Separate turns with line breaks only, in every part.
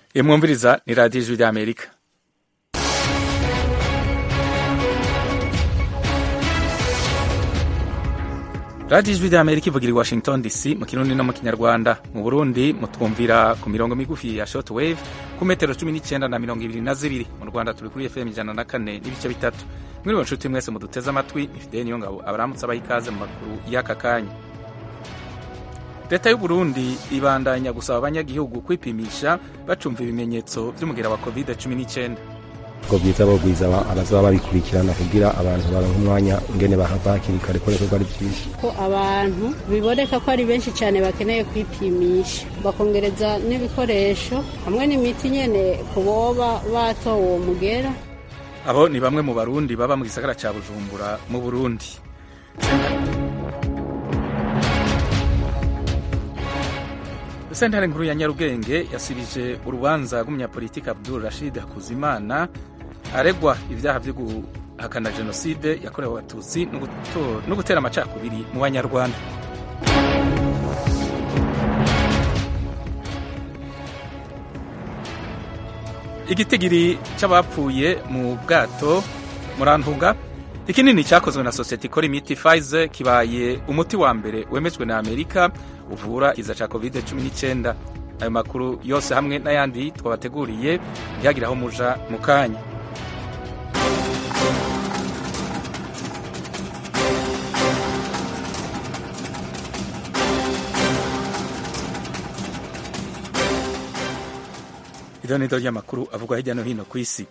iyo mwumviriza ni radiyo ijwi ry'amerika radiyo ijwi ry'amerika ivugira i washington dc mu kirundi no mu kinyarwanda mu burundi mutwumvira ku mirongo migufi ya short wave ku metero cumi n'icyenda na mirongo ibiri na zibiri mu rwanda turi kuri fm ijana na kane n'ibice bitatu mwiriwe nshuti mwese muduteze amatwi ni fideli niyo ngabo abaramutse abaha ikaze mu makuru y'aka kanya leta y'u Burundi ibandanya gusaba abanyagihugu kwipimisha bacumva ibimenyetso by'umugera wa covid cumi n'icyenda
ubwo bwiza bogwiza abazaba babikurikirana kugira abantu baronke umwanya ingene bahava hakiri kare kubera ko ari byinshi
ko abantu biboneka ko ari benshi cyane bakeneye kwipimisha bakongereza n'ibikoresho hamwe n'imiti nyene ku boba batowe uwo mugera
abo ni bamwe mu barundi baba mu gisagara cya bujumbura mu burundi sentare nkuru ya nyarugenge yasibije urubanza rw'umunyapolitiki abdul rashid hakuzimana aregwa ibyaha byo guhakana jenoside yakorewe abatutsi no gutera amacakubiri mu banyarwanda igitigiri cy'abapfuye mu bwato murantunga ikinini cyakozwe na sosiyete ikora imiti Pfizer kibaye umuti wa mbere wemejwe na amerika uvura iza cya covid 19 ayo makuru yose hamwe n'ayandi twabateguriye ntihagire aho muja mu kanya idonido ry'amakuru avugwa hirya no hino ku isi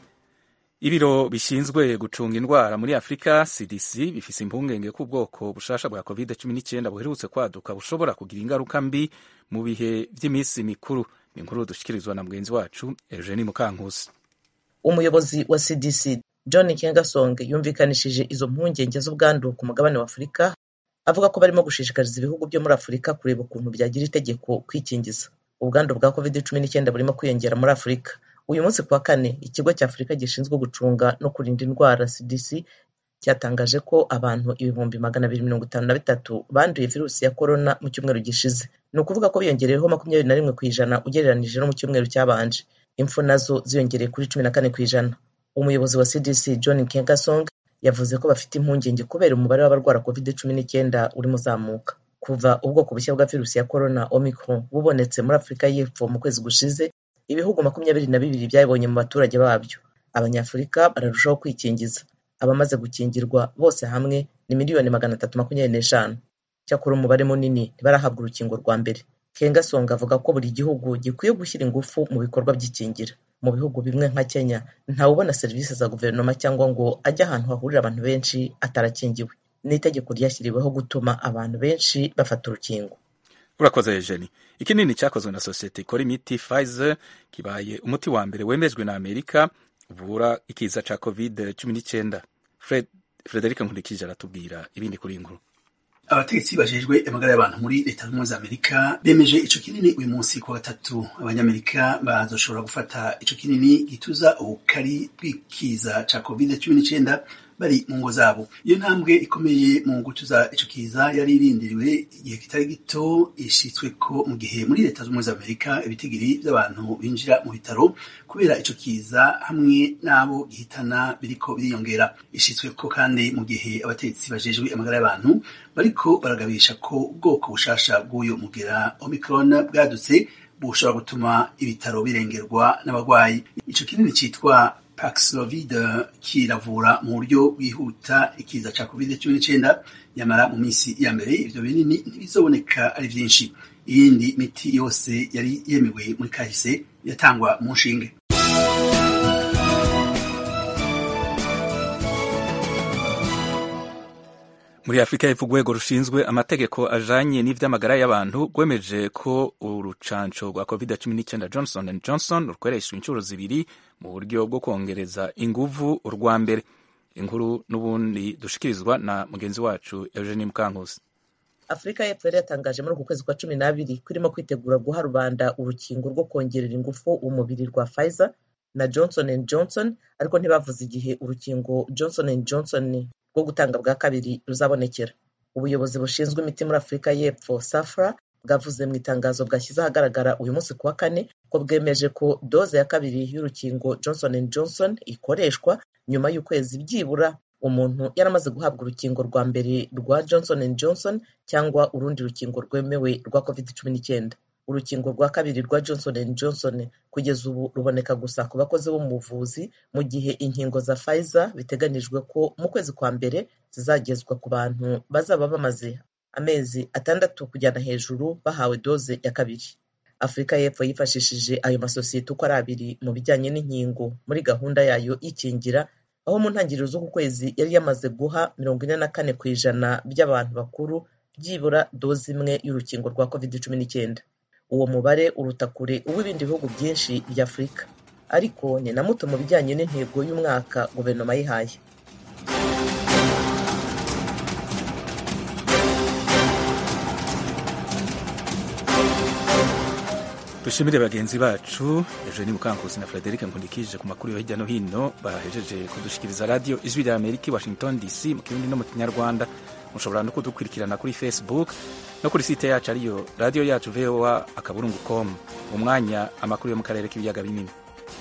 ibiro bishinzwe gucunga indwara muri afurika cdc bifise impungenge ko ubwoko bushasha bwa covid 19 buherutse kwaduka bushobora kugira ingaruka mbi mu bihe by'iminsi mikuru ni inkuru dushikirizwa na mugenzi wacu eugenie mukankusi
umuyobozi wa cdc john kengasong yumvikanishije izo mpungenge z'ubwandu ku mugabane wa afurika avuga ko barimo gushishikariza ibihugu byo muri afurika kureba ukuntu byagira itegeko kwikingiza ubwandu bwa covid 19 burimo kwiyongera muri afurika uyu munsi kuwa kane ikigo cya afurika gishinzwe gucunga no kurinda indwara cdc cyatangaje ko abantu ibihumbi magana abiri mirongo itanu na bitatu banduye virusi ya korona mu cyumweru gishize ni ukuvuga ko biyongereyeho makumyabiri na rimwe ku ijana ugereranije no mu cyumweru cyabanje impfu nazo ziyongereye kuri cumi na kane ku ijana umuyobozi wa cdc john kengasong yavuze ko bafite impungenge kubera umubare w'abarwara covid cumi n'icyenda urimo uzamuka kuva ubwoko bushya bwa virusi ya korona omicron bubonetse muri afurika y'epfo mu kwezi gushize ibihugu makumyabiri na bibiri byabibonye mu baturage babyo abanyafurika bararushaho kwikingiza abamaze gukingirwa bose hamwe ni miliyoni magana atatu makumyabiri n'eshanu cyakora umubare munini ntibarahabwa urukingo rwa mbere kengasonga avuga ko buri gihugu gikwiye gushyira ingufu mu bikorwa by'ikingira mu bihugu bimwe nka kenya ntawubona serivisi za guverinoma cyangwa ngo ajye ahantu hahurira abantu benshi atarakingiwe ni itegeko ryashyiriweho gutuma abantu benshi bafata urukingo
urakoze eugenie ikinini cyakozwe na sosiyete ikora imiti Pfizer kibaye umuti wa mbere wemejwe na amerika uvura ikiza cya covid 19 Fred, frederic nkurikije aratubwira ibindi kuri iyi nkuru
abategetsi bajejwe amagara y'abantu muri leta zunze ubumwe za amerika bemeje ico kinini uyu munsi kuwa gatatu abanyamerika bazoshobora gufata ico kinini gituza ubukari bw'ikiza ca covid cumi n'icenda bari mu ngo zabo iyo ntambwe ikomeye mu gutuza ico kiza yari irindiriwe igihe kitari gito ishitswe ko mu gihe muri leta z'ubumwe za amerika ibitigiri vy'abantu binjira mu bitaro kubera ico kiza hamwe n'abo gihitana biriko biriyongera ishitswe ko kandi mu gihe abategetsi bajejwe amagara y'abantu bariko baragabisha ko ubwoko bushasha bw'uyo mugera omicron bwadutse bushobora gutuma ibitaro birengerwa n'abagwayi ico kinini citwa Paxlovid kiravura mu buryo bwihuta ikiza ca covid cumi n'icenda nyamara mu minsi ya mbere ivyo binini ntibizoboneka ari vyinshi iyindi miti yose yari yemewe muri kahise yatangwa mu nshinge
muri afurika y'epfo urwego rushinzwe amategeko ajanye n'ivy'amagara y'abantu rwemeje ko urucanco rwa covid 19 johnson and johnson rukoreshwa inshuro zibiri mu buryo bwo kongereza inguvu urwa mbere inkuru n'ubundi dushikirizwa na mugenzi wacu eugenie mukankusi
afurika y'epfo yari yatangaje muri uku kwezi kwa cumi n'abiri ko irimo kwitegura guha rubanda urukingo rwo kongerera ingufu umubiri rwa pfizer na johnson and johnson ariko ntibavuze igihe urukingo johnson and johnson rwo gutanga bwa kabiri ruzabonekera ubuyobozi bushinzwe imiti muri afurika y'epfo safra bwavuze mu itangazo bwashyize ahagaragara uyu munsi ku wa kane ko bwemeje ko doze ya kabiri y'urukingo johnson and johnson ikoreshwa nyuma y'ukwezi byibura umuntu yaramaze guhabwa urukingo rwa mbere rwa johnson and johnson cyangwa urundi rukingo rwemewe rwa covid cumi n'icyenda urukingo rwa kabiri rwa johnson and johnson kugeza ubu ruboneka gusa ku bakozi bo mu buvuzi mu gihe inkingo za pfizer biteganijwe ko mu kwezi kwa mbere zizagezwa ku bantu bazaba bamaze amezi atandatu kujyana hejuru bahawe doze ya kabiri afurika y'epfo yifashishije ayo masosiyete uko ari abiri mu bijyanye n'inkingo muri gahunda yayo y'ikingira aho mu ntangiriro z'uku kwezi yari yamaze guha mirongo ine na kane ku ijana by'abantu bakuru byibura doze imwe y'urukingo rwa covid cumi n'icyenda uwo mubare uruta kure uw'ibindi bihugu byinshi bya afurika ariko ni na muto mu bijyanye n'intego y'umwaka guverinoma yihaye
dushimire bagenzi bacu eugenie mukankusi na frederic nkundikije ku makuru yo hirya no hino bahejeje kudushikiriza radiyo ijwi rya amerika i washington dc mu kirundi no mu kinyarwanda mushobora no kudukurikirana kuri facebook no kuri site yacu ariyo radiyo yacu voa akaburungu com mu mwanya amakuru yo mu karere k'ibiyaga binini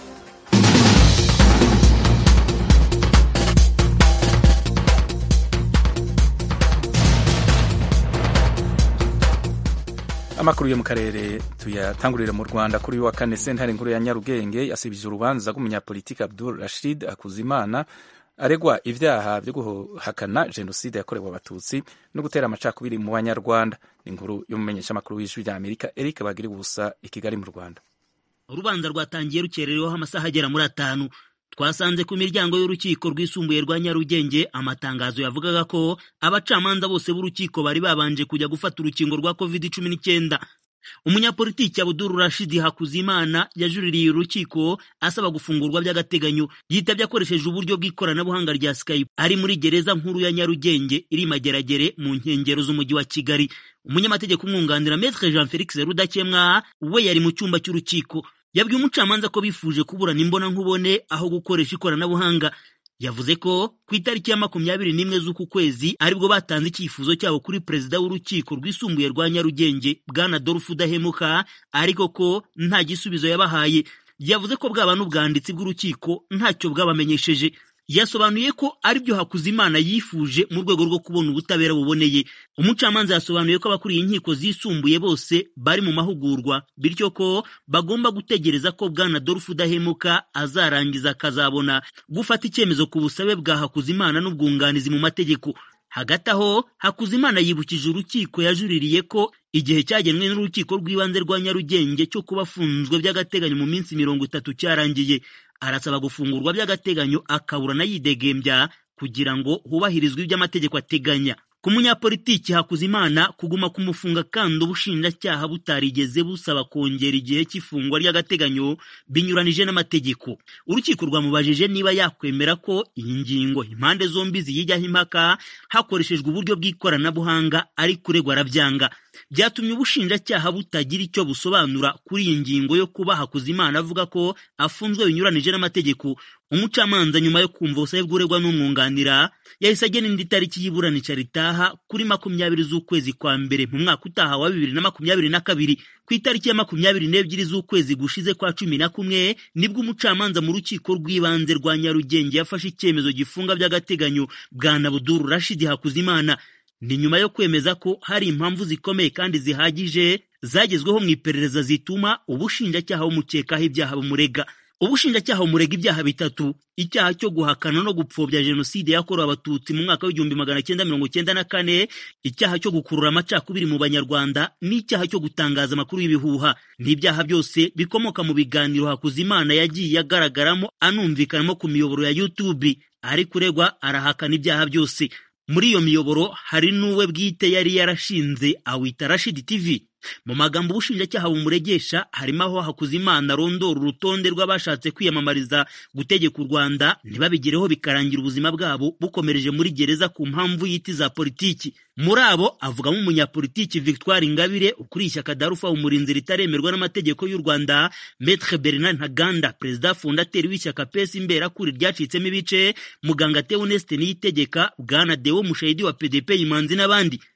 amakuru yo mu karere tuyatangurira mu rwanda kuri uyu wa kane sentare nkuru ya nyarugenge yasibije urubanza rw'umunyapolitiki abdul rashid akuzimana aregwa ibyaha byo guhakana jenoside yakorewe abatutsi no gutera amacakubiri mu banyarwanda ni inkuru y'umumenyeshamakuru w'ijwi rya amerika eric bagiri ubusa i kigali mu rwanda
urubanza rwatangiye rukerereweho amasaha agera muri atanu twasanze ku miryango y'urukiko rwisumbuye rwa nyarugenge amatangazo yavugaga ko abacamanza bose b'urukiko bari babanje kujya gufata urukingo rwa covid cumi n'icyenda umunyapolitiki abuduru rashidi hakuzimana yajuririye urukiko asaba gufungurwa by'agateganyo yitabye akoresheje uburyo bw'ikoranabuhanga rya skype ari muri gereza nkuru ya nyarugenge iri mageragere mu nkengero z'umujyi wa kigali umunyamategeko umwunganira metre jean felix rudakemwa we yari mu cyumba cy'urukiko yabwiye umucamanza ko bifuje kuburana imbona nkubone aho gukoresha ikoranabuhanga yavuze ko ku itariki ya makumyabiri n'imwe z'uku kwezi aribwo batanze icyifuzo cyabo kuri perezida w'urukiko rwisumbuye rwa nyarugenge bwana dorufu udahemuka ariko ko nta gisubizo yabahaye yavuze ko bwaba n'ubwanditsi bw'urukiko ntacyo bwabamenyesheje yasobanuye ko aribyo Hakuzimana yifuje mu rwego rwo kubona ubutabera buboneye umucamanza yasobanuye ko abakuriye inkiko zisumbuye bose bari mu mahugurwa bityo ko bagomba gutegereza ko bwana Dolphe Udahemuka azarangiza akazabona gufata icyemezo ku busabe bwa Hakuzimana n'ubwunganizi mu mategeko hagati aho Hakuzimana yibukije urukiko yajuririye ko igihe cyagenwe n'urukiko rw'ibanze rwa Nyarugenge cyo kuba afunzwe by'agateganyo mu minsi mirongo itatu cyarangiye arasaba gufungurwa by'agateganyo akaburana yidegembya kugira ngo hubahirizwe ibyo amategeko ateganya ku munyapolitiki Hakuzimana kuguma kumufunga kandi ubushinjacyaha butarigeze busaba kongera igihe cy'ifungwa ry'agateganyo binyuranije n'amategeko urukiko rwamubajije niba yakwemera ko iyi ngingo impande zombi ziyijyaho impaka hakoreshejwe uburyo bw'ikoranabuhanga ari kuregwa arabyanga byatumye ubushinjacyaha butagira icyo busobanura kuri iyi ngingo yo kuba Hakuzimana avuga ko afunzwe binyuranije n'amategeko umucamanza nyuma yo kumva ubusabe bw'uregwa n'umwunganira yahise agena indi tariki y'iburanisha ritaha kuri makumyabiri z'ukwezi kwa mbere mu mwaka utaha wa bibiri na makumyabiri na kabiri ku itariki ya makumyabiri n'ebyiri z'ukwezi gushize kwa cumi na kumwe nibwo umucamanza mu rukiko rw'ibanze rwa nyarugenge yafashe icyemezo gifunga by'agateganyo bwana buduru rashidi hakuzimana ni nyuma yo kwemeza ko hari impamvu zikomeye kandi zihagije zagezweho mu iperereza zituma ubushinjacyaha bumukekaho ibyaha bumurega ubushinjacyaha bumurega ibyaha bitatu icyaha cyo guhakana no gupfobya jenoside yakorewe abatutsi mu mwaka w'igihumbi magana cyenda mirongo cyenda na kane icyaha cyo gukurura amacakubiri mu banyarwanda n'icyaha cyo gutangaza amakuru y'ibihuha n'ibyaha byose bikomoka mu biganiro hakuzimana yagiye agaragaramo anumvikanamo ku miyoboro ya youtube ari kuregwa arahakana ibyaha byose muri iyo miyoboro hari n'uwe bwite yari yarashinze awita rashidi tv mu magambo ubushinjacyaha bumuregesha harimo aho Hakuzimana arondora urutonde rw'abashatse kwiyamamariza gutegeka u Rwanda ntibabigereho bikarangira ubuzima bwabo bukomereje muri gereza ku mpamvu y'iti za politiki muri abo avugamo umunyapolitiki Victoire Ingabire ukuriye ishyaka Darufa umurinzi ritaremerwa n'amategeko y'u Rwanda Maître Bernard Ntaganda perezida fondateri w'ishyaka PS Imberakuri ryacitsemo ibice muganga Theoneste Niyitegeka bwana Deo Mushahidi wa PDP Imanzi n'abandi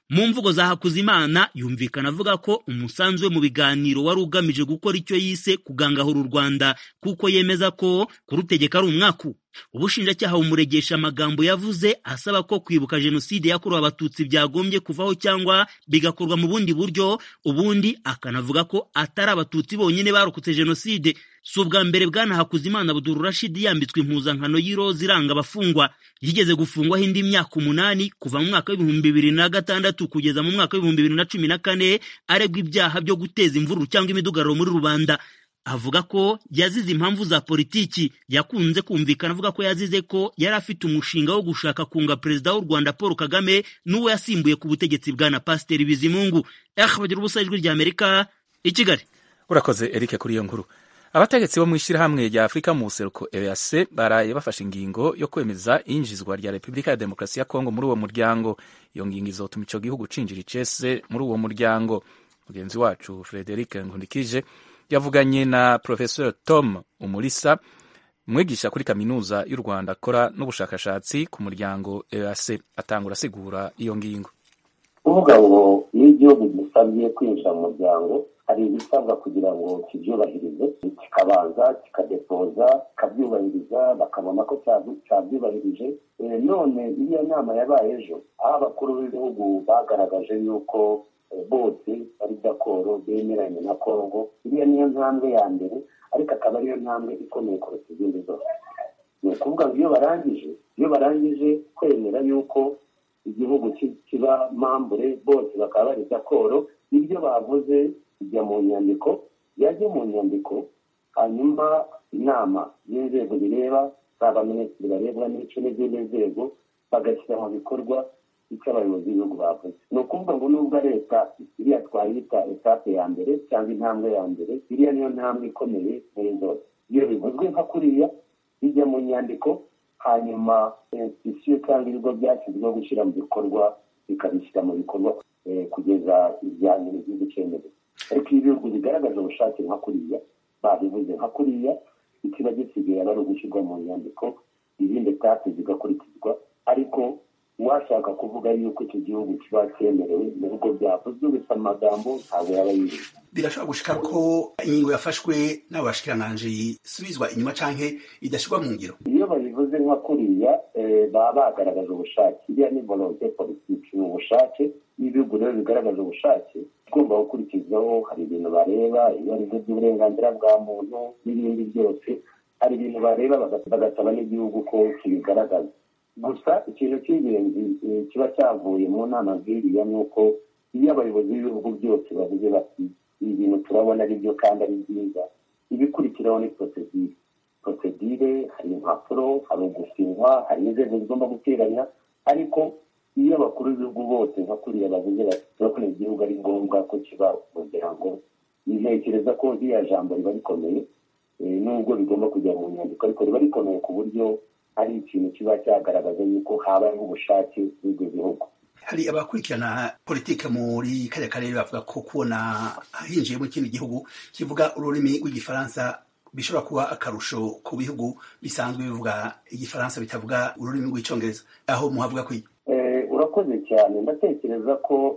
mu mvugo za Hakuzimana yumvikana avuga ko umusanzu we mu biganiro wari ugamije gukora icyo yise kugangahura u Rwanda kuko yemeza ko kurutegeka ari umwaku ubushinjacyaha bumuregesha amagambo yavuze asaba ko kwibuka jenoside yakorewe abatutsi byagombye kuvaho cyangwa bigakorwa mu bundi buryo ubundi akanavuga ko atari abatutsi bonyine barokotse jenoside si ubwa mbere bwana Hakuzimana Abdul Rashid yambitswe impuzankano y'iroza iranga abafungwa yigeze gufungwaho indi myaka umunani kuva mu mwaka w'ibihumbi bibiri na gatandatu kugeza mu mwaka w'ibihumbi bibiri na cumi na kane aregwa ibyaha byo guteza imvururu cyangwa imidugararo muri rubanda avuga ko yazize impamvu za politiki yakunze kumvikana avuga ko yazize ko yari afite umushinga wo gushaka kunga perezida w'u Rwanda Paul Kagame n'uwo yasimbuye ku butegetsi bwana Pasiteri Bizimungu bagira ubusa ijwi rya Amerika i Kigali
urakoze Eric kuri iyo nkuru abategetsi bo mu ishyirahamwe rya afurika mu buseruko eac baraye bafashe ingingo yo kwemeza iyinjizwa rya repubulika ya demokarasi ya kongo muri uwo muryango iyo ngingo izotuma icyo gihugu cinjira icese muri uwo muryango mugenzi wacu frederic nkundikije yavuganye na professor tom umulisa umwigisha kuri kaminuza y'u rwanda akora n'ubushakashatsi ku muryango eac atangura asigura iyo ngingo
kuvuga ngo iyo igihugu gisabye kwinjira mu muryango hari ibisabwa kugira ngo kibyubahirize kikabanza kikadepoza kikabyubahiriza bakabona ko cyabyubahirije none iriya nama yabaye ejo aho abakuru b'ibihugu bagaragaje yuko bose bari dakoro bemeranye na kongo iriya niyo ntambwe ya mbere ariko akaba ariyo ntambwe ikomeye kuruta izindi zose ni ukuvuga ngo iyo barangije iyo barangije kwemera yuko igihugu kiba mambure bose bakaba bari dakoro ibyo bavuze bijya mu nyandiko yajya mu nyandiko hanyuma inama y'inzego bireba zaba minisitiri barebwa n'ico n'izindi nzego bagashyira mu bikorwa icyo abayobozi b'ibihugu bavuze ni ukuvuga ngo nubwo ari etape iriya twayita etape ya mbere cyangwa intambwe ya mbere iriya niyo ntambwe ikomeye muri zose iyo bivuzwe nka kuriya bijya mu nyandiko hanyuma institusiyo cyangwa ibigo byashyizweho gushyira mu bikorwa bikabishyira mu bikorwa kugeza ibijyanye n'igihugu cyemewe ariko iyo ibihugu bigaragaje ubushake nka kuriya babivuze nka kuriya ikiba gisigaye aba ari ugushyirwa mu nyandiko izindi etape zigakurikizwa ariko uwashaka kuvuga yuko icyo gihugu kiba cyemerewe mu bigo byavuzwe gusa amagambo ntabwo yaba yirinze
birashobora gushika ko ingingo yafashwe n'abashikiranganji isubizwa inyuma canke idashyirwa mu ngiro
iyo babivuze nka kuriya baba bagaragaje ubushake iriya ni volonte politiki ni ubushake n'ibihugu rero bigaragaje ubushake tugomba gukurikizaho hari ibintu bareba iyo ari by'uburenganzira bwa muntu n'ibindi byose hari ibintu bareba bagasaba n'igihugu ko kibigaragaza gusa ikintu cy'ingenzi kiba cyavuye mu nama nk'iriya ni uko iyo abayobozi b'ibihugu byose bavuze bati ibi bintu turabona ari byo kandi ari byiza ibikurikiraho ni porosedire porosedire hari impapuro hari ugusinywa hari inzego zigomba guteranya ariko iyo abakuru b'ibihugu bose nka kuriya bavuze bati turabona igihugu ari ngombwa ko kiba umuryango ntekereza ko iriya jambo riba rikomeye nubwo rigomba kujya mu nyandiko ariko riba rikomeye ku buryo ari ikintu kiba cyagaragaza yuko habayeho ubushake bw'ibyo bihugu
hari abakurikirana politike muri kariya karere bavuga ko kubona hinjiye mu kindi gihugu kivuga ururimi rw'igifaransa bishobora kuba akarusho ku bihugu bisanzwe bivuga igifaransa bitavuga ururimi rw'icyongereza aho muhavuga kwiga
urakoze cyane ndatekereza ko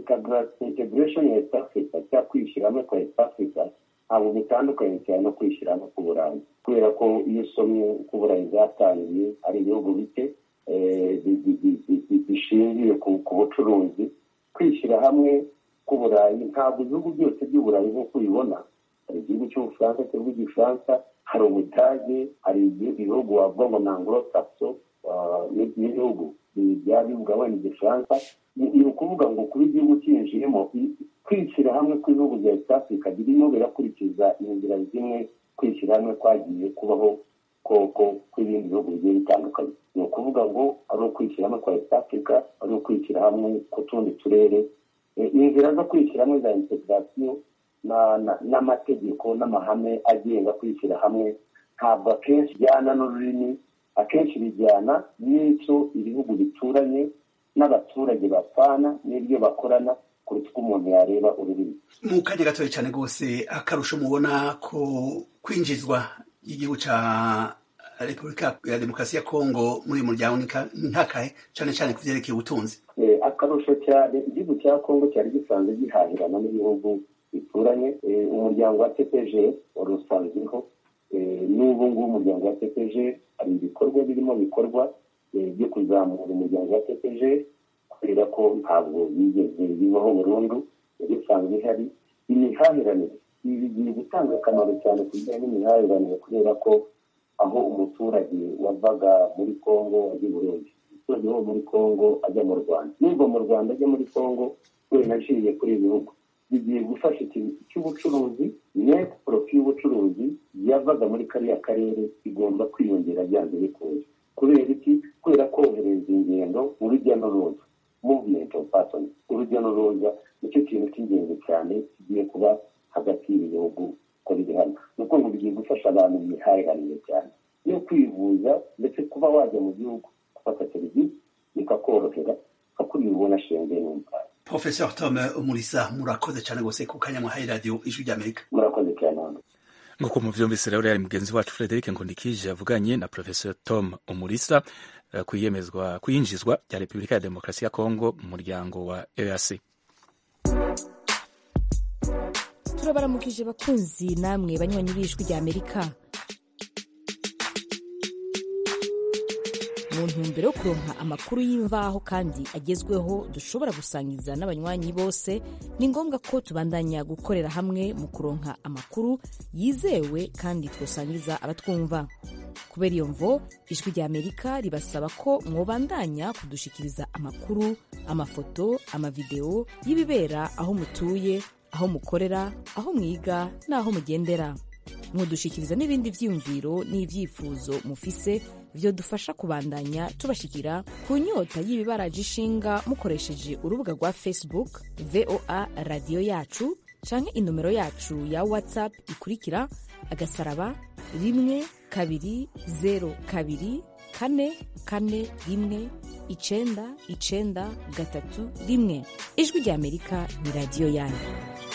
integration ya east africa cyangwa kwishyiramo kwa east africa ntabwo bitandukanye cyane no kwishyiramo ku burayi kubera ko iyo usomye uko uburayi bwatangiye ari ibihugu bike bishingiye ku bucuruzi kwishyira hamwe k'uburayi ntabwo ibihugu byose by'uburayi nk'uko ubibona hari igihugu cy'ubufaransa kivuga igifaransa hari ubudage hari ibihugu wavuga ngo ni anglo saxo n'ibihugu byaba bivuga wenda igifaransa ni ukuvuga ngo kuba igihugu cyinjiyemo kwishyira hamwe kw'ibihugu bya east africa birimo birakurikiza inzira zimwe kwishyira hamwe kwagiye kubaho koko kw'ibindi bihugu bigiye bitandukanye ni ukuvuga ngo ari ukwishyira hamwe kwa east africa ari ukwishyira hamwe ku tundi turere inzira zo kwishyira hamwe za integrasiyo n'amategeko n'amahame agenga kwishyira hamwe ntabwo akenshi bijyana n'ururimi akenshi bijyana n'icyo ibihugu bituranye n'abaturage bapfana n'ibyo bakorana kuruta uko umuntu yareba ururimi
mu kanya gatoya cyane rwose akarusho mubona ko kwinjizwa igihugu cya repubulika ya demokarasi ya kongo muri uyu muryango ni nkakahe cyane cyane ku byerekeye ubutunzi
akarusho cyane igihugu cya kongo cyari gisanzwe gihahirana n'ibihugu bituranye umuryango wa cpg wari usanzweho n'ubu ngubu umuryango wa cpg hari ibikorwa birimo bikorwa byo kuzamura umuryango wa cpg kubera ko ntabwo bigeze bibaho burundu yari isanzwe ihari imihahiranire ibi bigiye gutanga akamaro cyane ku bijyanye n'imihahiranire kubera ko aho umuturage wavaga muri kongo ajya i burundi umuturage wo muri kongo ajya mu rwanda n'uva mu rwanda ajya muri kongo wenda aciye kuri ibi bihugu bigiye gufasha ikintu cy'ubucuruzi neti porofi y'ubucuruzi yavaga muri kariya karere igomba kwiyongera byanze bikunze kubera iki kubera kohereza ingendo urujya n'uruza muvumenti ofu pasoni urujya n'uruza nicyo kintu cy'ingenzi cyane kigiye kuba hagati y'ibihugu uko biri hano ni uko ngo bigiye gufasha abantu mu mihahiranire cyane yo kwivuza ndetse kuba wajya mu gihugu gufata serivisi bikakorohera nka kuri ubona shenge n'umupaka
Professor Tom Umulisa murakoze cyane gose ku kanya mwahaye radio ijwi ry'Amerika
murakoze cyane
nk'uko muvyumvise rero yari mugenzi wacu Frederic Nkundikije yavuganye na Professor Tom Umulisa uh, kwiyemezwa kwinjizwa rya Repubulika ya Demokarasi ya Kongo mu muryango wa EAC
turabaramukije bakunzi namwe banywanyi b'ijwi rya Amerika mu ntumbero yo kuronka amakuru y'imvaho kandi agezweho dushobora gusangiza n'abanywanyi bose ni ngombwa ko tubandanya gukorera hamwe mu kuronka amakuru yizewe kandi twosangiza abatwumva kubera iyo mvo ijwi rya amerika ribasaba ko mwobandanya kudushikiriza amakuru amafoto amavideo y'ibibera aho mutuye aho mukorera aho mwiga n'aho mugendera mwodushikiriza n'ibindi vyiyumviro n'ivyifuzo mufise vyodufasha kubandanya tubashikira ku nyota y'ibibaraje ishinga mukoresheje urubuga rwa facebook voa radiyo yacu canke inomero yacu ya whatsapp ikurikira agasaraba rimwe kabiri zero kabiri kane kane rimwe icenda icenda gatatu rimwe ijwi rya amerika ni radiyo yanyu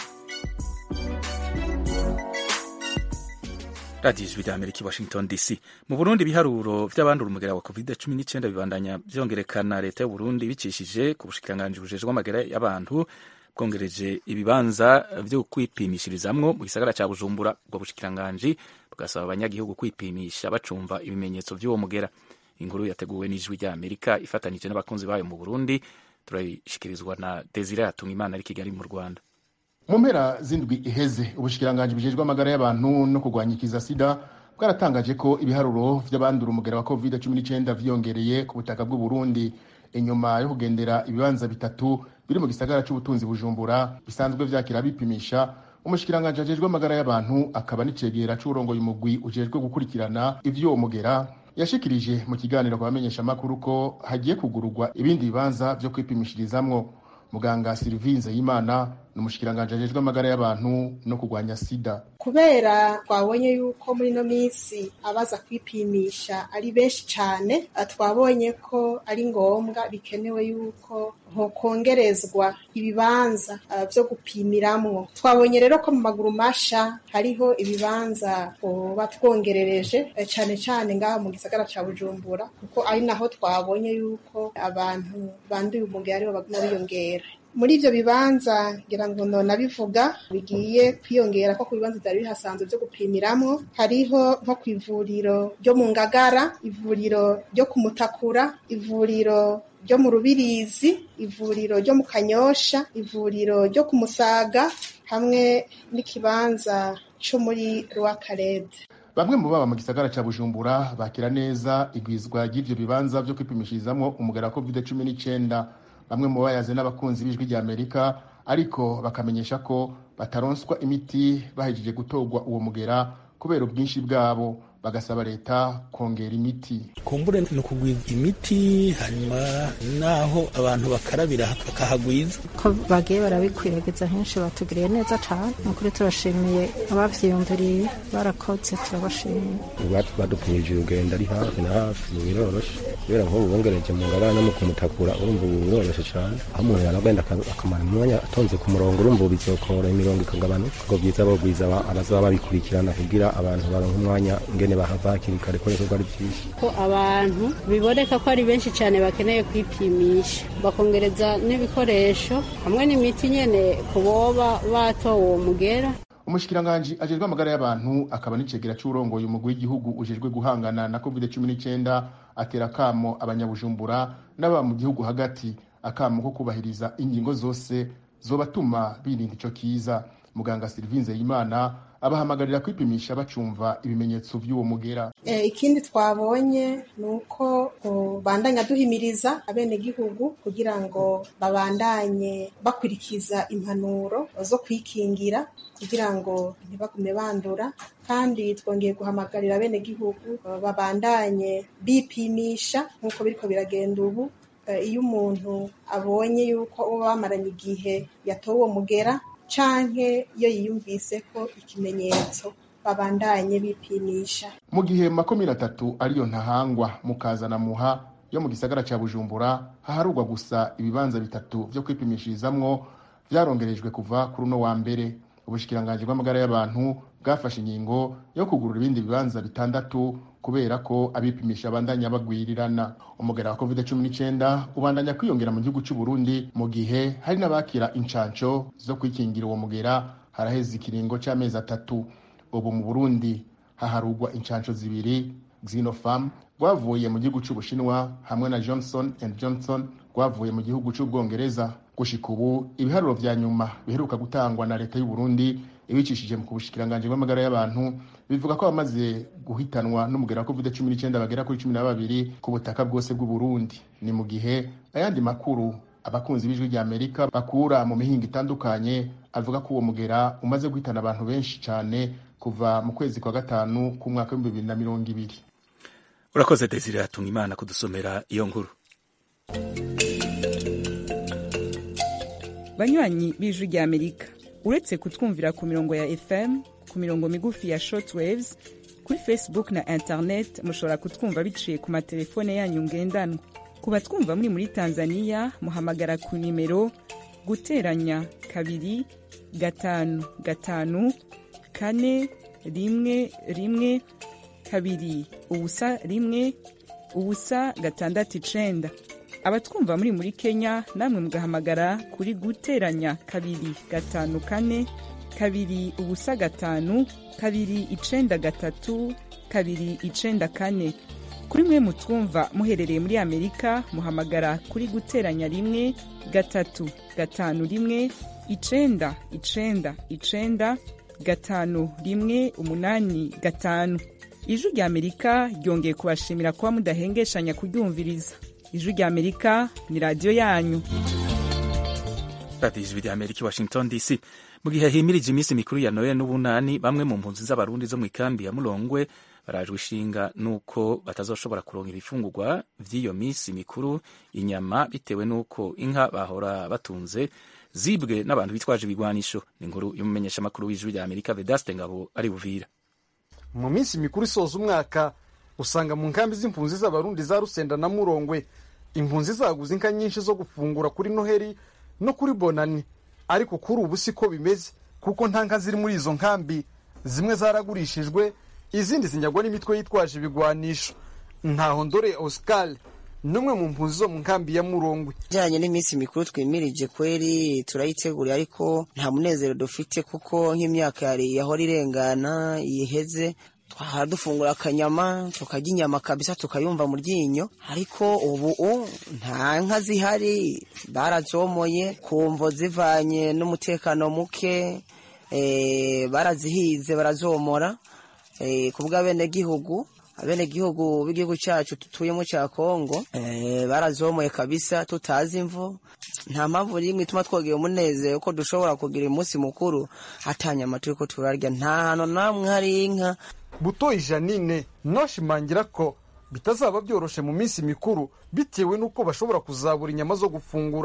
radiyo ijwi rya amerika i washington dc mu burundi ibiharuro vy'abandura umugera wa covid cumi n'icyenda bibandanya vyongerekana leta y'u burundi bicishije ku bushikiranganji bujejwe amagara y'abantu bwongereje ibibanza vyo kwipimishirizamwo mu gisagara ca bujumbura ubwo bushikiranganji bugasaba abanyagihugu kwipimisha bacumva ibimenyetso vy'uwo mugera inkuru yateguwe n'ijwi rya amerika ifatanije n'abakunzi bayo mu burundi turayishikirizwa na desire hatungimana ari kigali mu rwanda
mu mpera z'indwi iheze ubushikiranganji bujejwe amagara y'abantu no kurwanya ikiza sida bwaratangaje ko ibiharuro vy'abandura umugera wa covid cumi n'icyenda vyiyongereye ku butaka bw'u Burundi inyuma yo kugendera ibibanza bitatu biri mu gisagara c'ubutunzi bujumbura bisanzwe vyakira bipimisha umushikiranganji ajejwe amagara y'abantu akaba n'icegera c'urongoye umugwi ujejwe gukurikirana ivy'uwo mugera yashikirije mu kiganiro ku bamenyeshamakuru ko hagiye kugururwa ibindi bibanza vyo kwipimishirizamwo muganga Sylvie Nzeyimana ni umushikiranganji ajejwe amagara y'abantu no kurwanya sida
kubera twabonye yuko muri ino minsi abaza kwipimisha ari benshi cyane twabonye ko ari ngombwa bikenewe yuko hokongerezwa ibibanza byo gupimiramwo twabonye rero ko mu maguru masha hariho ibibanza tuba twongerereje cyane cyane ngaha mu gisagara cya bujumbura kuko ari naho twabonye yuko abantu banduye umugera aribo baguma biyongera muri ibyo bibanza ngira ngo nabivuga bigiye kwiyongera ko ku bibanza byari bihasanzwe byo gupimiramwo hariho nko ku ivuriro ryo mu ngagara ivuriro ryo ku mutakura ivuriro ryo mu rubirizi ivuriro ryo mu kanyosha ivuriro ryo ku musaga hamwe n'ikibanza cyo muri rwakarede
bamwe mu baba mu gisagara cya bujumbura bakira neza igwizwa ry'ivyo bibanza vyo kwipimishirizamwo umugera wa covid cumi n'icyenda bamwe mu bayaze n'abakunzi b'ijwi rya amerika ariko bakamenyesha ko bataronswa imiti bahejeje gutorwa uwo mugera kubera ubwinshi bwabo bagasaba leta kongera imiti
kumbure ni ukugwiza imiti hanyuma naho abantu bakarabira bakahagwiza ko bagiye barabikwiragiza henshi batugiriye neza cyane ni ukuri turashimiye abavyiyumviriye barakoze turabashimiye
badupimije urugendo ari hafi na hafi mu biroroshe kubera nk'ubu bongereje mu ngabane no mu kumutakura urumva ubu biroroshe cyane aho umuntu yanagenda akamara umwanya atonze ku murongo urumva ubu bizokora imirongo ikagabanuka ngo byiza bogwiza abazaba babikurikirana kugira abantu baronka umwanya ngene bahava hakiri kare ko ari byinshi
ko abantu biboneka ko ari benshi cyane bakeneye kwipimisha bakongereza n'ibikoresho hamwe n'imiti nyene ku boba batowe uwo mugera
umushikiranganji ajejwe amagara y'abantu akaba n'icegera c'urongoye umugwi w'igihugu ujejwe guhangana na covid cumi n'icenda atera akamo abanyabujumbura n'aba mu gihugu hagati akamo ko kubahiriza ingingo zose zobatuma birinda ico kiza muganga Sylvie Nzeyimana abahamagarira kwipimisha bacumva ibimenyetso vy'uwo mugera
e, ikindi twabonye ni uko bandanya duhimiriza abenegihugu kugira ngo babandanye bakurikiza impanuro zo kwikingira kugira ngo ntibagume bandura kandi twongeye guhamagarira abenegihugu babandanye bipimisha nk'uko biriko biragenda ubu iyo umuntu abonye yuko uba bamaranye igihe yatowe uwo mugera canke iyo yiyumvise ko ikimenyetso babandanye bipimisha
mu gihe makumyabiri atatu ariyo ntahangwa mukazana muha yo mu gisagara ca bujumbura haharurwa gusa ibibanza bitatu vyo kwipimishirizamwo vyarongerejwe kuva kuri uno wa mbere ubushikiranganji bw'amagara y'abantu bwafashe ingingo yo kugurura ibindi bibanza bitandatu kubera ko abipimisha bandanya bagwirirana umugera wa covid cumi n'icyenda ubandanya kwiyongera mu gihugu cy'u Burundi mu gihe hari n'abakira incanco zo kwikingira uwo mugera haraheze ikiringo cy'amezi atatu ubu mu Burundi haharugwa incanco zibiri Xinofarm rwavuye mu gihugu cy'Ubushinwa hamwe na Johnson and Johnson rwavuye mu gihugu cy'Ubwongereza gushika ubu ibiharuro vya nyuma biheruka gutangwa na leta y'u Burundi ibicishije mu kubushikiranganji bw'amagara y'abantu bivuga ko abamaze guhitanwa n'umugera wa covid cumi n'icyenda bagera kuri cumi na babiri ku butaka bwose bw'u Burundi ni mu gihe ayandi makuru abakunzi b'ijwi rya Amerika bakura mu mihinga itandukanye avuga ko uwo mugera umaze guhitana abantu benshi cyane kuva mu kwezi kwa gatanu k'umwaka w'ibihumbi bibiri na mirongo ibiri
urakoze desire hatuma imana kudusomera iyo nkuru
banywanyi b'ijwi rya amerika uretse kutwumvira ku mirongo ya fm ku mirongo migufi ya shortwaves kuri facebook na internet mushobora kutwumva biciye ku matelefone yanyu ngendanwa ku batwumva muri muri tanzania muhamagara ku nimero guteranya kabiri gatanu gatanu kane rimwe rimwe kabiri ubusa rimwe ubusa gatandatu icenda abatwumva muri muri kenya namwe mugahamagara kuri guteranya kabiri gatanu kane kabiri ubusa gatanu kabiri icenda gatatu kabiri icenda kane kuri mwe mutwumva muherereye muri amerika muhamagara kuri guteranya rimwe gatatu gatanu rimwe icenda icenda icenda gatanu rimwe umunani gatanu ijwi rya amerika ryongeye kubashimira kuba mudahengeshanya kuryumviriza ijwi rya amerika ni radiyo yanyu
radiyo ijwi rya amerika i washington dc mu gihe himirije iminsi mikuru ya noel n'ubunani bamwe mu mpunzi z'abarundi zo mu ikambi ya murongwe barajwe ishinga n'uko batazoshobora kuronka ibifungurwa vy'iyo minsi mikuru inyama bitewe n'uko inka bahora batunze zibwe n'abantu bitwaje ibigwanisho ni inkuru y'umumenyeshamakuru w'ijwi rya amerika vedaste ngabo ari buvira
mu minsi mikuru isoza umwaka usanga mu nkambi z'impunzi z'abarundi za rusenda na murongwe impunzi zaguze inka nyinshi zo gufungura kuri noheri no kuri bonani ariko kuri ubu siko bimeze kuko nta nka ziri muri izo nkambi zimwe zaragurishijwe izindi zinyagwa n'imitwe yitwaje ibigwanisho ntaho ndore oscar n'umwe mu mpunzi zo mu nkambi ya murongwe
ijyanye n'iminsi mikuru twimirije kweri turayiteguriye ariko nta munezero dufite kuko nk'imyaka yari yahora irengana yiheze twahora dufungura akanyama tukarya inyama kabisa tukayumva mu ryinyo ariko ubu nta nka zihari barazomoye kumvo zivanye n'umutekano muke barazihize barazomora ku bw'abenegihugu abenegihugu b'igihugu cyacu dutuyemo cya kongo barazomoye kabisa tutazi imvu nta mpamvu n'imwe ituma twogera umunezero ko dushobora kugira umunsi mukuru atanyama turi ko turarya nta hantu namwe hari inka
butoyi janine noshimangira ko bitazaba byoroshe mu minsi mikuru bitewe n'uko bashobora kuzabura inyama zo gufungura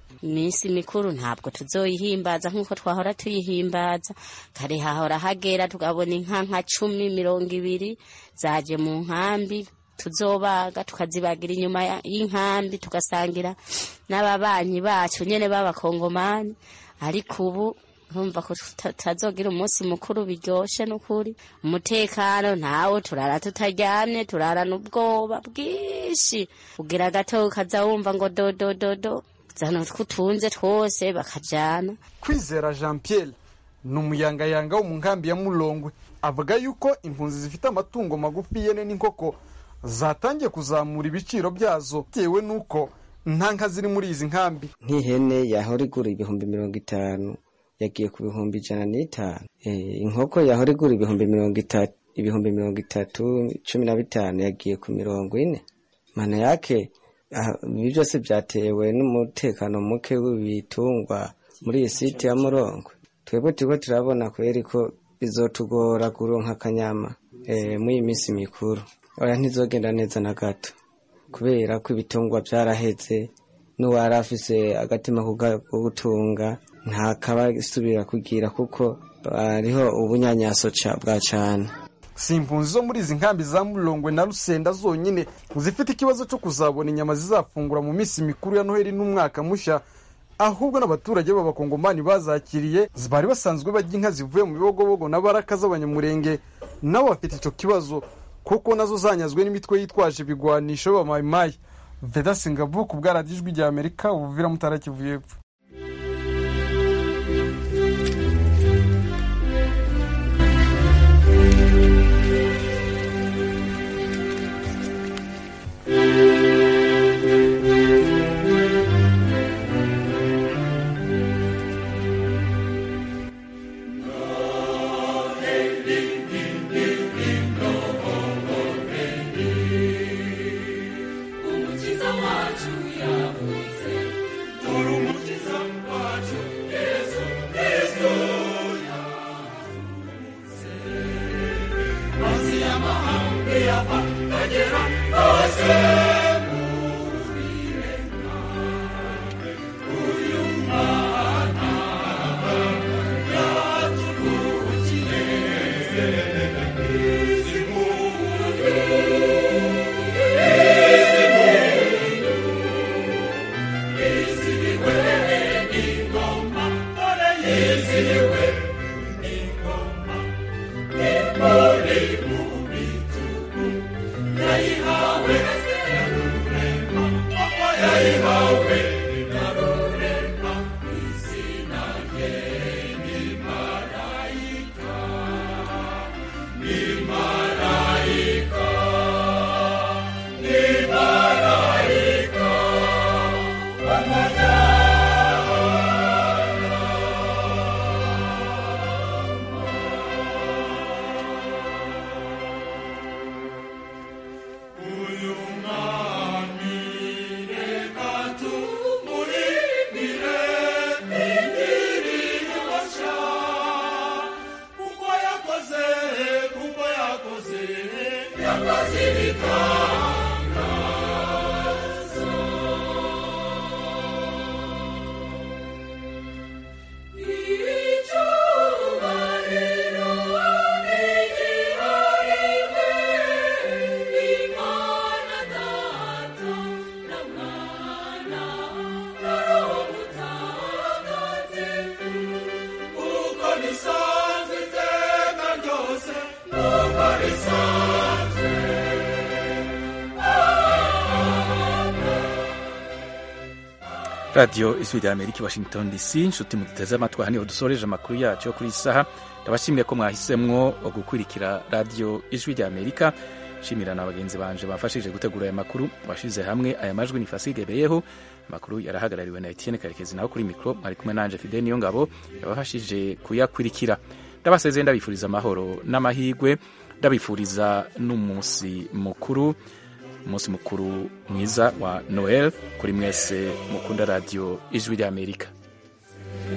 iminsi mikuru ntabwo tuzoyihimbaza nk'uko twahora tuyihimbaza kare hahora hagera tukabona inka nka cumi mirongo ibiri zaje mu nkambi tuzobaga tukazibagira inyuma ya- y'inkambi tugasangira n'ababanyi bacu nyene b'abakongomani ariko ubu urumva ko tuta- tutazogira umunsi mukuru biryoshe n'ukuri umutekano ntawo turara tutaryamye turarana ubwoba bwinshi ugira gato ukaza wumva ngo dodododo zana twutunze twose bakajana
kwizera jean pierre ni umuyangayanga wo mu nkambi ya mulongwe avuga yuko impunzi zifite amatungo magufi yene n'inkoko zatangiye kuzamura ibiciro byazo bitewe n'uko nta nka ziri muri izi nkambi
nk'ihene yahora igura ibihumbi mirongo itanu yagiye ku bihumbi ijana n'itanu Eh, inkoko yahora igura ibihumbi mirongo itatu ibihumbi mirongo itatu cumi na bitanu yagiye ku mirongo ine mana yake ah, ibi byose byatewe n'umutekano muke w'ibitungwa muri iyi site ya murongo twebwe turiko turabona kweri ko bizotugora kuronka akanyama eh, muri iyi minsi mikuru oya ntizogenda neza na gato kubera ko ibitungwa byaraheze n'uwari afise agatima ko ga- ko gutunga ntakaba isubira kugira kuko hariho ubunyanyaso ca- bwa cane
si impunzi zo muri izi nkambi za mulongwe na rusenda zonyine zifite ikibazo cyo kuzabona inyama zizafungura mu minsi mikuru ya noheli n'umwaka mushya ahubwo n'abaturage b'abakongomani bazakiriye bari basanzwe bajya inka zivuye mu bibogobogo na baraka z'abanyamurenge nabo bafite icyo kibazo kuko nazo zanyazwe n'imitwe yitwaje ibigwanisho b'abamayimayi veda singabu ku bwaradijwi rya amerika ubuvira mutara kivu y'epfo
umukiza wacu yavutse dore umukiza wacu yesu kristo yavutse mazi y'amahanga yava kagera hose muri rema uyu mwana yatuvukiye izi muntu yizihiwe ingoma dore yizihiwe ingoma imuri mu bitugu yayihawe rurema papa yayihawe na rurema izina rye ni marayika ni marayika ni marayika uyu mwami reka tumurindire ingiriro nshya kuko yakoze kuko yakoze yakoze ibitangaza icyubahiro nigihariwe imana data na mwana na roho mutagatifu kuko bisanzwe iteka ryose kuko bisanzwe
radiyo ijwi rya amerika i washington dc inshuti muduteze amatwi aha niho dusoreje amakuru yacu yo kuri iyi saha ndabashimiye ko mwahisemwo gukurikira radiyo ijwi rya amerika nshimira na bagenzi banje bafashije gutegura aya makuru washize hamwe aya majwi ni fasige beyeho amakuru yarahagarariwe na etienne karekezi naho kuri mikoro mwari kumwe nanje fide niyo ngabo yabafashije kuyakurikira ndabasezeye ndabifuriza amahoro n'amahirwe ndabifuriza n'umunsi mukuru umunsi mukuru mwiza wa noel kuri mwese mukunda radiyo ijwi rya amerika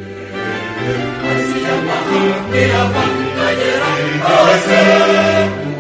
Amahanga yava kagera hose